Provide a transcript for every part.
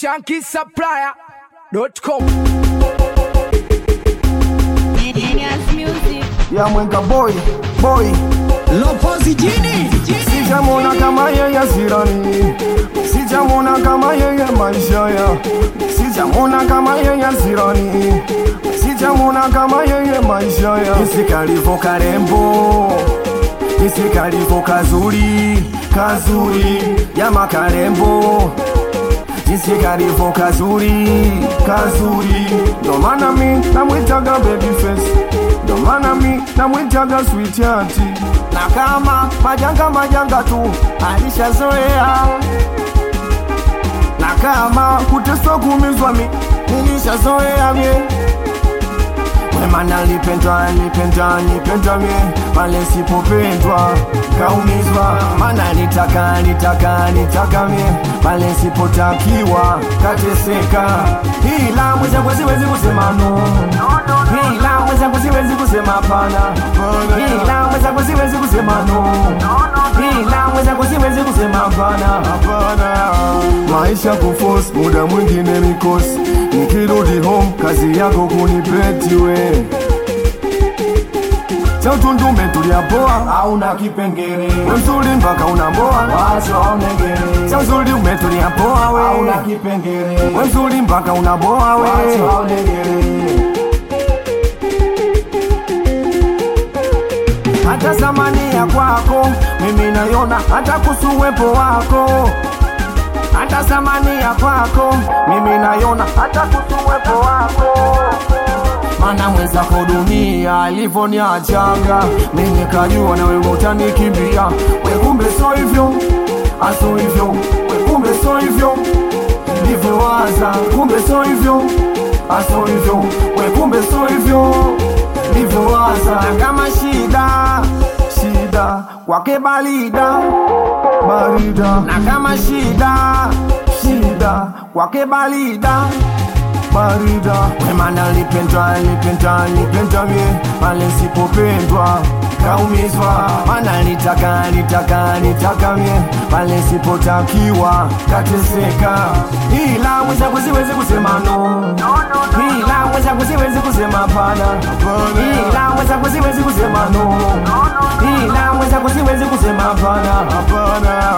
shankisupplier.com Genius Music. ya mwenga boy boy Lopozi jini sijamona kama yeye sirani sijamona kama yeye maisha ya sijamona kama yeye sirani sijamona kama yeye maisha ya isikalivo karembo isikalivo kazuri kazuri ya makarembo jinsi kalivo kazuri kazuri ndo maana mi namwitaga baby face ndo maana mi namwitaga sweet heart na kama majanga majanga tu alishazoea na kama kuteswa kuumizwa mi nilishazoea mie wemana lipendwa lipendwa lipendwa mie pale sipopendwa kaumizwa mana nitaka nitaka nitaka mie pale sipotakiwa kateseka ila mwenzangu siwezi kusema no ila mwenzangu siwezi kusema pana ila mwenzangu siwezi kusema no ila mwenzangu siwezi kusema pana maisha kuforce muda mwingine mikosi nikirudi home kazi yako kunipeti we cha utundume tuliapoa auna kipengere we mzuri mpaka unamboa wacho aunengere cha uzuri umetulia poa we auna kipengere we mzuri mpaka unaboa we wacho aunengere hata thamani ya kwako mimi naiona hata kuhusu uwepo wako hata thamani ya kwako mimi naiona hata kuhusu uwepo wako mana mwenzako dunia alivyoniachanga mimi kajua na wewe utanikimbia we kumbe so hivyo aso hivyo we kumbe so hivyo nilivyowaza kumbe so hivyo aso hivyo we kumbe so hivyo nilivyowaza na kama shida shida kwake balida barida na kama shida shida kwake balida barida wemana lipendwa lipendwa lipendwa mie pale sipopendwa kaumizwa mana nitaka nitaka nitaka mie pale sipotakiwa kateseka ila mwenzangu siwezi kusema no ila mwenzangu siwezi kusema pana ila mwenzangu siwezi kusema no ila mwenzangu siwezi kusema pana hapana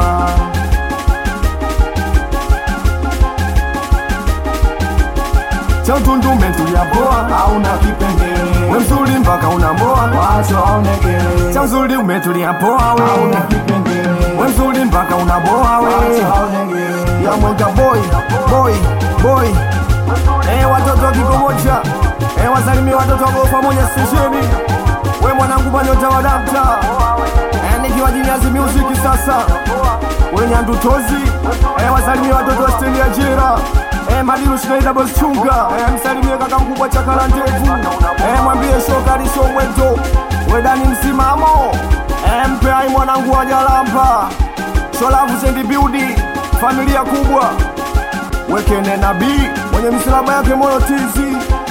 cha utundume tuliapoa auna kipengele we mzuri mpaka unamboa wacho aonekele cha uzuri umetulia poa we auna kipengele we mzuri mpaka unaboa we wacho aonekele ya mwenga boy boy boy eh watoto kikomoja eh wasalimie watoto wako pamoja stesheni we mwanangu banyota wa dakta eh nikiwa Genius Music sasa we nyandutozi eh wasalimie watoto wa stendi ya jera Eh, Madilu Shinaida Boss Chunga eh, msalimie kaka mkubwa Chakala Ndevu eh, mwambie Shokari Shomweto wedani msimamo eh, mpe ai mwanangu wa Jalamba Sholavu Sendi Biudi familia kubwa wekene nabii mwenye misalaba yake moyo tizi